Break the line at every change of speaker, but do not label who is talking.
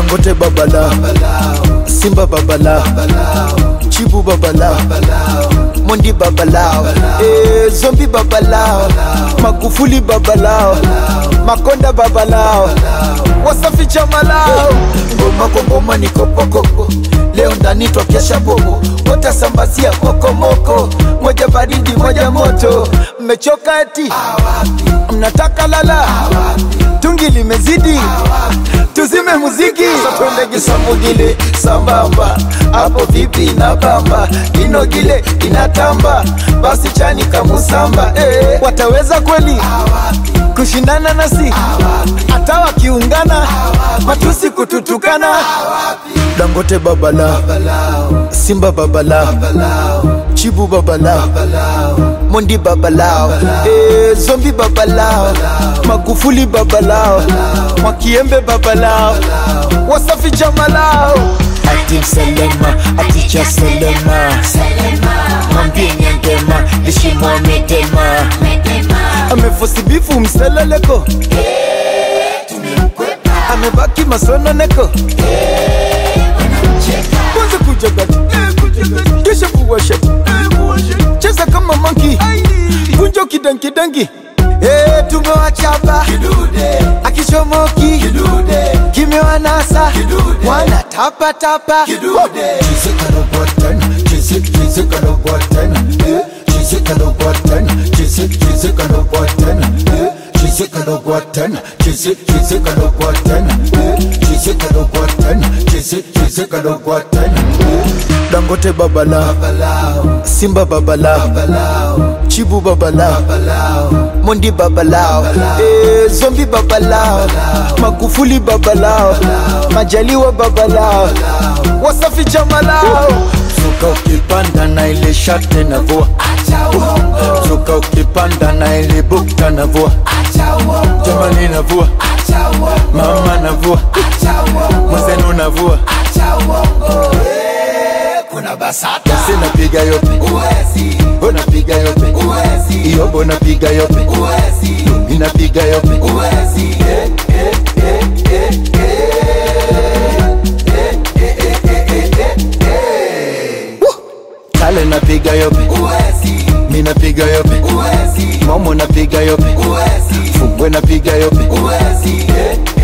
dangote babala simba babala chibu babala mondi babalao eh, zombi babalao magufuli babalao makonda babalao wasafi chamalao ngoma kwa ngoma ni kopokoko leo ndani twakesha bobo watasambazia kokomoko moja baridi moja moto mmechoka eti mnataka lala tungi limezidi tuzime muziki twende kisamugile sambamba hapo vipi na bamba inogile inatamba basi chani kamusamba eh, wataweza kweli kushindana nasi hata wakiungana matusi kututukana dangote babala simba babala chibu babala mondi babalao eh, zombi babalao magufuli babalao mwakiembe babalao wasafi jamalao atim selema aticha selema mwambie nyangema lishimwa medema amefosibifu mseleleko amebaki masononeko kwanza kujagati kisha kuwashati cheza kama manki kunjo kidankidangi Hey, tumewachapa akichomoki kimewanasa wana tapatapa dangote babala simba babala chibu babala mondi babalao eh, zombi babalao magufuli babalao majaliwa babalao wasafi jamalao suka ukipanda na ile shate na vua suka ukipanda na ile bukta na vua jamani na vua mama na vua mwenzenu na vua
kuna basata
sinapiga yope
uwezi
unapiga yope
uwezi
iyobo napiga yope
uwezi
inapiga yope
uwezi eh, eh, eh, eh, eh.
kale napiga yope
uwezi
minapiga yope
uwezi
momo napiga yope
uwezi
fumbwe napiga yope
uwezi eh,